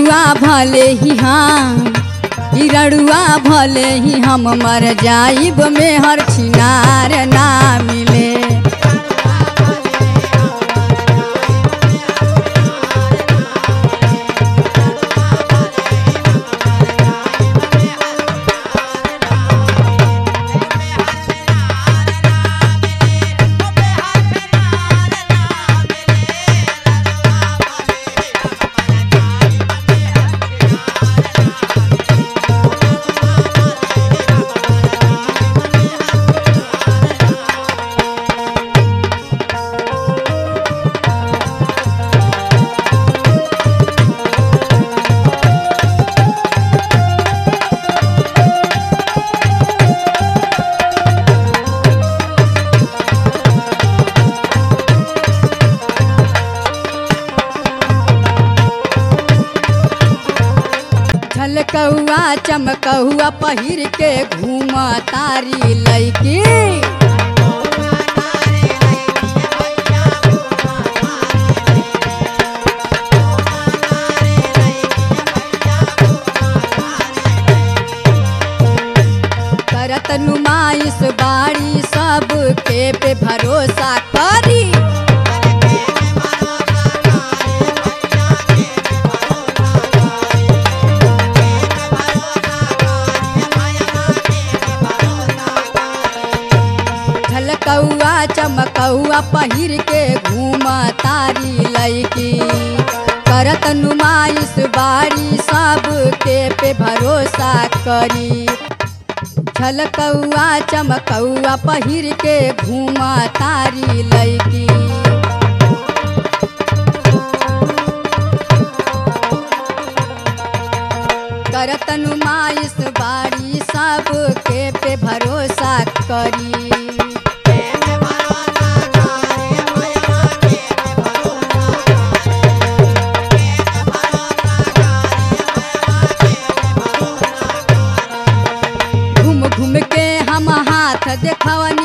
रड़ुआ भले ही हम ई रड़ुआ भले ही हम मर जाइब में हर छिनार ना मिले झलकौआ चमकौआ पहिर के घूम तारी लैकी करत नुमाइश बाड़ी सब के पे भरोसा करी झलकौआ चमकौआ पहिर के घूम तारी लैकी करत नुमाइश बारी सब के पे भरोसा करी झलकौआ चमकौआ पहिर के घूम तारी लैकी करत नुमाइश बारी सब के पे भरोसा करी घूम घूम के हम हाथ देखवन